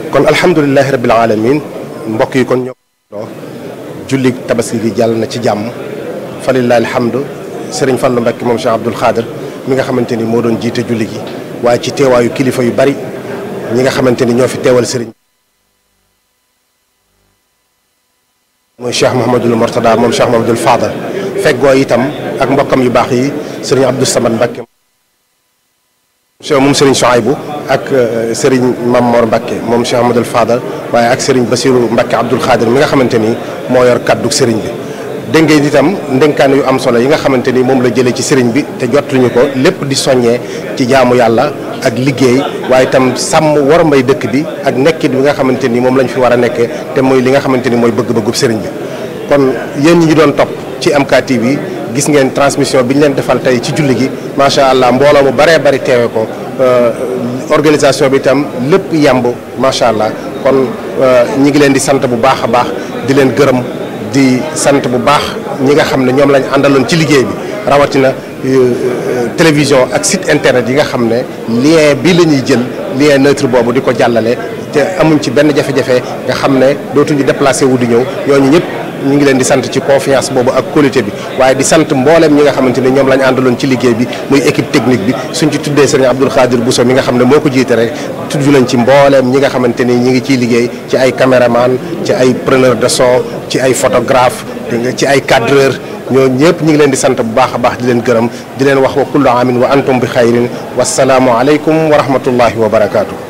kon alhamdulilahi rabbil alamin mbokk yi kon ñoo julli tabaski gi jàll na ci jàmm falillahi alhamdu sëriñ Fallu Mbàkke moom Cheikh Abdoul Khadir mi nga xamante ni moo doon jiite julli gi waaye ci teewaayu kilifa yu bari ñi nga xamante ni ñoo fi teewal sëriñ mooy Cheikh Mouhamadul Mortada moom Cheikh Mouhamadul Fadal feggoo itam ak mbokkam yu baax yi sëriñ Abdou Samad Mbàkke Cheikh moom Serigne Souaibou ak Serigne Mamor Mbacke moom Cheikh Amadou Fadal waaye ak Serigne Bassirou Mbacke Abdoul Khadir mi nga xamante ni moo yor kaddu Serigne bi. dégg ngeen itam ndénkaan yu am solo yi nga xamante ni moom la jëlee ci Serigne bi te jotuñu ko lépp di soññee ci jaamu yàlla ak liggéey waaye itam sàmm war mbay dëkk bi ak nekkit bi nga xamante ni moom lañ fi war a nekkee te mooy li nga xamante ni mooy bëgg-bëggub Serigne bi. kon yéen ñi ñu doon topp ci MKTV gis ngeen transmission bi ñu leen defal tey ci julli gi macha allah mbooloo mu baree bari teewe ko organisation bi itam lépp yemb macha allah kon ñi ngi leen di sant bu baax a baax di leen gërëm di sant bu baax ñi nga xam ne ñoom lañ àndaloon ci liggéey bi rawatina télévision ak site internet yi nga xam ne lien bi la ñuy jël lien neutre boobu di ko jàllale te amuñ ci benn jafe-jafe nga xam ne dootuñu déplacé wu di ñëw ñooñu ñëpp. ñu ngi leen di sant ci confiance boobu ak qualité bi waaye di sant mbooleem ñi nga xamante ni ñoom lañ àndaloon ci liggéey bi muy équipe technique bi suñ ci tuddee sëriñ Abdoul Khadir Bousso mi nga xam ne moo ko jiite rek tudd nañ ci mbooleem ñi nga xamante ni ñi ngi ciy liggéey ci ay caméraman ci ay preneur de son ci ay photographe ci ay cadreur ñoo ñëpp ñi ngi leen di sant bu baax a baax di leen gërëm di leen wax wa kullu amin wa antum bi xayrin wasalaamu aleykum wa rahmatullahi wa barakaatu.